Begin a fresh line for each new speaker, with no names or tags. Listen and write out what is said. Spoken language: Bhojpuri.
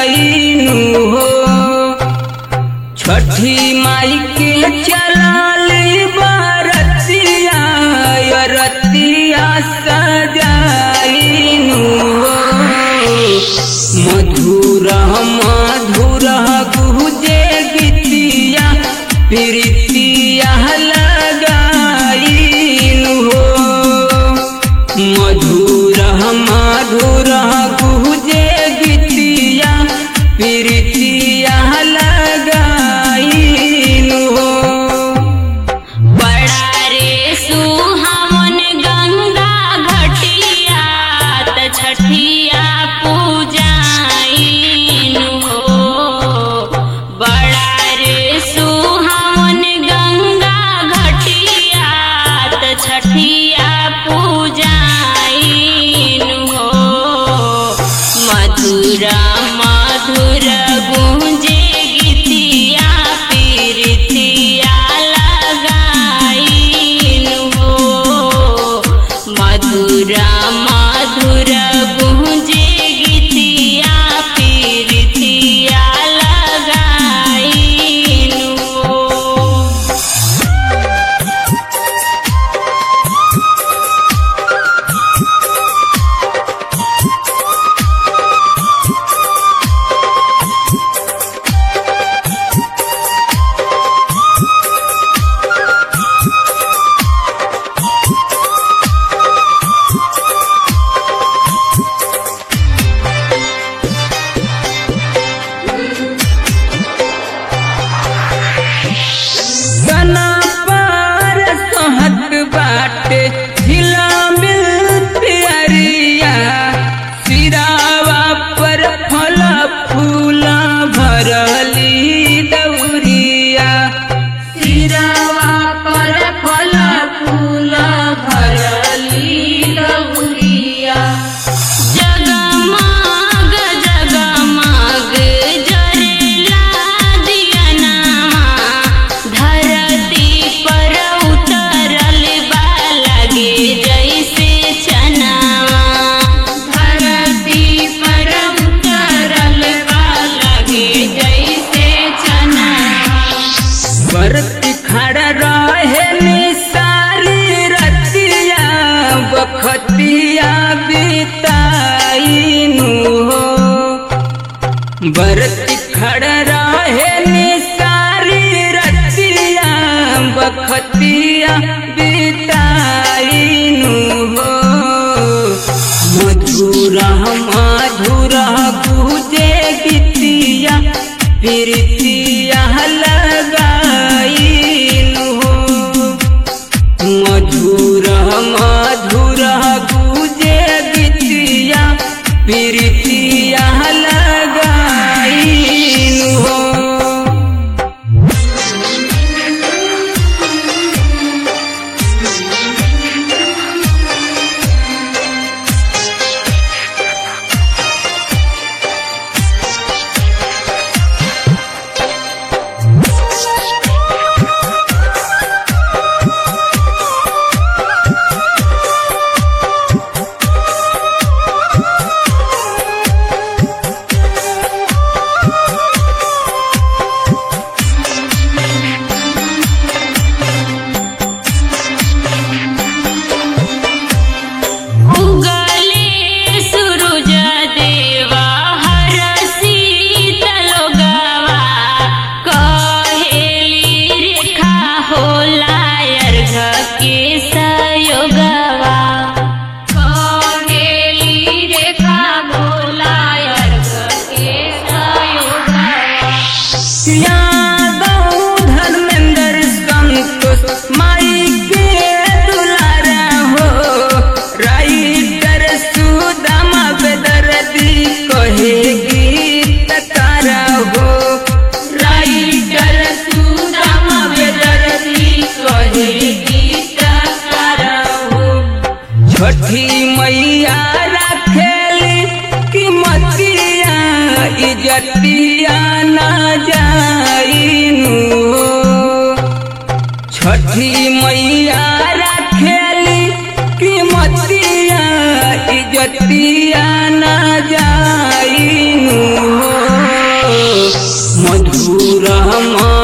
जाइनु हो छठी माई के चलाली बारतिया रतिया सजाइनु हो मधुर मधुर गुजे गीतिया प्रीतिया लगाइनु हो मधुर मधुर गुजे गीतिया प्रीतिया लगाइनु हो
बड़ा रे सुहावन गंगा घटिया त छठिया पूजाइनु हो बड़ा रे सुहावन गंगा घटिया त छठिया पूजाइनु हो मधुर मधुर गूंजे गीतिया पीरितिया लगाइनु हो मधुर मधुर गूंजे गीतिया पीरितिया लगाइनु हो
सना पार सहत बाटे झिला मिल प्यारिया सिरावा पर फल फूला भरली दौरिया सिरावा पर फल फूला भरली दौरिया
जगमग जगमग जरेला दियनामा धरती पर उतरल बा लगे जैसे चनावा धरती पर उतरल बा लगे जैसे चनावा
बरत खड़ा रहे निसारी रतिया बखतिया बिताइनु हो बरत खड़ा रहे निसारी रतिया बखतिया बिताइनु हो मधुर मधुर गुजे गीतिया प्रीतिया लगाइनु हो मधुर मधुर गुजे गीतिया प्रीतिया लगाइनु हो
उगले सूरज देवा हर शीतलोगवा कहेली रेखा होला अर्घ के सयोगवा कहेली रेखा होला अर्घ के सयोगवा
यादव धर्मेंद्र संतोष माई के दुलारा हो राइटर सुदामा बेदर्दी कहे गीतकारा हो राइटर सुदामा बेदर्दी कहे गीतकारा हो छठी मैया रखेली कि मतिया इजतिया ना जाइनु हो। छठी मैया रखेली कि मतिया इजतिया ना जाइनु हो मधुर